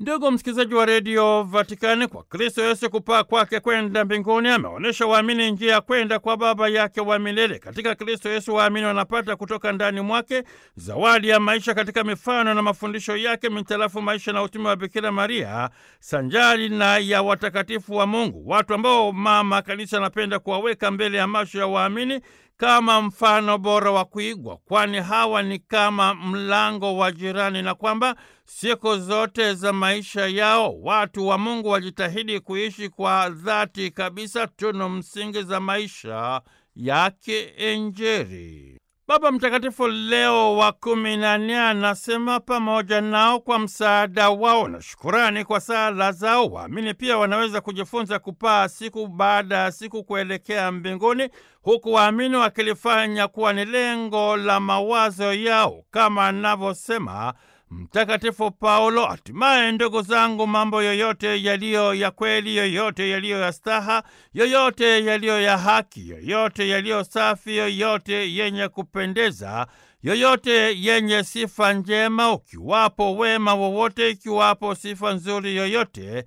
Ndugu msikilizaji wa redio Vatikani, kwa Kristo Yesu kupaa kwake kwenda mbinguni ameonyesha waamini njia ya kwenda kwa Baba yake wa milele. Katika Kristo Yesu waamini wanapata kutoka ndani mwake zawadi ya maisha katika mifano na mafundisho yake mitarafu maisha na utume wa Bikira Maria sanjari na ya watakatifu wa Mungu, watu ambao Mama Kanisa anapenda kuwaweka mbele ya macho ya waamini kama mfano bora wa kuigwa, kwani hawa ni kama mlango wa jirani, na kwamba siku zote za maisha yao watu wa Mungu wajitahidi kuishi kwa dhati kabisa tunu msingi za maisha ya kiinjili. Baba Mtakatifu Leo wa kumi na nne anasema pamoja nao kwa msaada wao na shukurani kwa sala zao, waamini pia wanaweza kujifunza kupaa siku baada ya siku kuelekea mbinguni, huku waamini wakilifanya kuwa ni lengo la mawazo yao, kama anavyosema Mtakatifu Paulo, hatimaye ndugu zangu, mambo yoyote yaliyo ya kweli, yoyote yaliyo ya staha, yoyote yaliyo ya haki, yoyote yaliyo safi, yoyote yenye kupendeza, yoyote yenye sifa njema, ukiwapo wema wowote, ikiwapo sifa nzuri yoyote,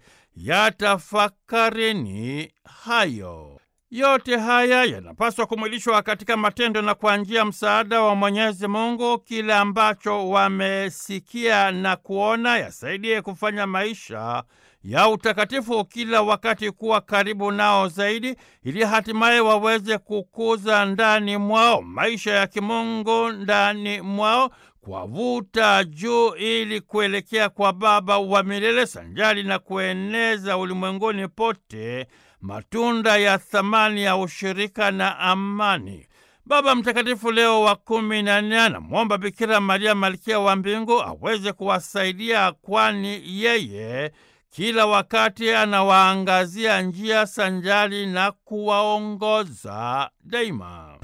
yatafakarini hayo. Yote haya yanapaswa kumwilishwa katika matendo na kwa njia msaada wa Mwenyezi Mungu. Kile ambacho wamesikia na kuona yasaidie kufanya maisha ya utakatifu kila wakati kuwa karibu nao zaidi, ili hatimaye waweze kukuza ndani mwao maisha ya kimungu ndani mwao kuwavuta juu ili kuelekea kwa Baba wa milele sanjari na kueneza ulimwenguni pote matunda ya thamani ya ushirika na amani. Baba Mtakatifu Leo wa kumi na nne anamwomba Bikira Maria malkia wa mbingu aweze kuwasaidia, kwani yeye kila wakati anawaangazia njia sanjari na kuwaongoza daima.